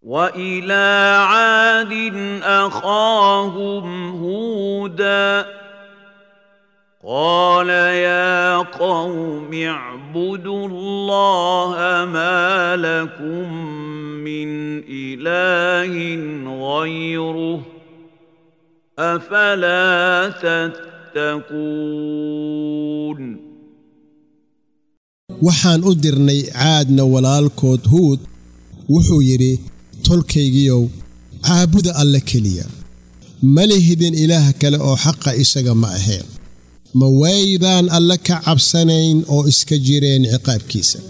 والى عاد اخاهم هودا قال يا قوم اعبدوا الله ما لكم من اله غيره افلا تتقون waxaan u dirnay caadna walaalkood huud wuxuu yidhi tolkaygiyow caabuda alle keliya ma lihidin ilaah kale oo xaqa isaga ma aheen ma waydaan alle ka cabsanayn oo iska jireen ciqaabkiisa